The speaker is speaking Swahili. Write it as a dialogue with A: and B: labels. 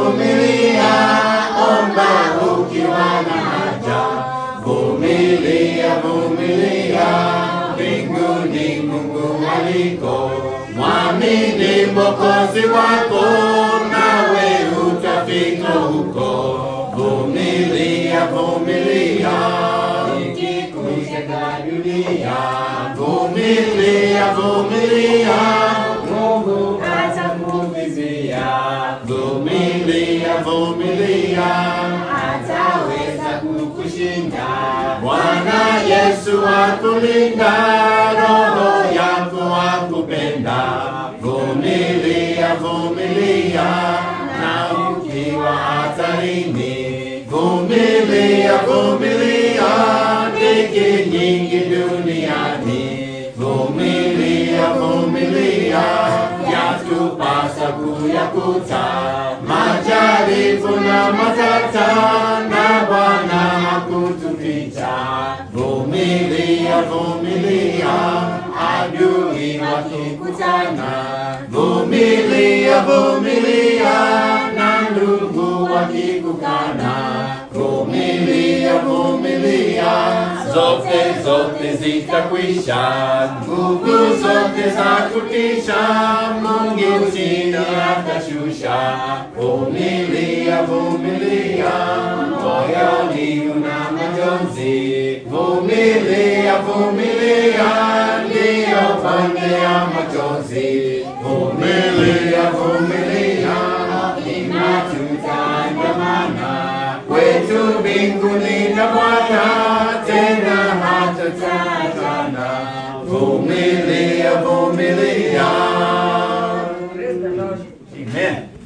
A: vumilia, omba ukiwa na haja. Vumilia, vumilia, mbinguni Mungu aliko. Mwamini Mwokozi wako, nawe utafika huko. Vumilia, vumilia, ikikushika dunia. Vumilia, vumilia, Mungu atakuvizia. Vumilia, vumilia, ataweza kukushinda. Bwana Yesu akulinda, roho yako akupenda. Vumilia, vumilia, na ukiwa hatarini. Vumilia, vumilia, dhiki nyingi duniani. Vumilia, vumilia, yatupasa kuyakuta majaribu na matata, na Bwana hakutupita. Vumilia, vumilia, adui wakikutana. Vumilia, vumilia, na ndugu wakikukana. Vumilia, vumilia, zote zote zitakwisha, nguvu zote za kutisha, Mungu chini atashusha. Vumilia, vumilia, moyoni una majonzi. Vumilia, vumilia, ndiyo pande ya machozi. Vumilia, vumilia, ina tutaandamana kwetu mbinguni na Bwana, tena hatatatana. Vumilia, vumilia.
B: Praise the Lord.
A: Amen.